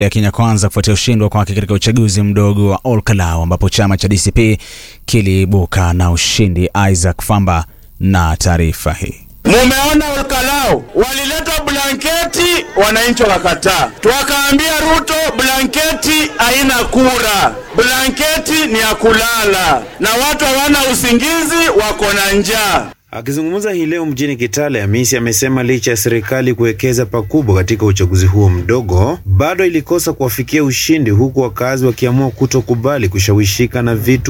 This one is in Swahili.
ya Kenya Kwanza kufuatia ushindi kwake katika uchaguzi mdogo wa Olkalau ambapo chama cha DCP kiliibuka na ushindi. Isaac Famba na taarifa hii. Mumeona Olkalau walileta blanketi, wananchi wakataa. Tuwakaambia Ruto, blanketi haina kura, blanketi ni ya kulala, na watu hawana usingizi, wako na njaa. Akizungumza hii leo mjini Kitale, Hamisi amesema licha ya serikali kuwekeza pakubwa katika uchaguzi huo mdogo, bado ilikosa kuwafikia ushindi, huku wakazi wakiamua kutokubali kushawishika na vitu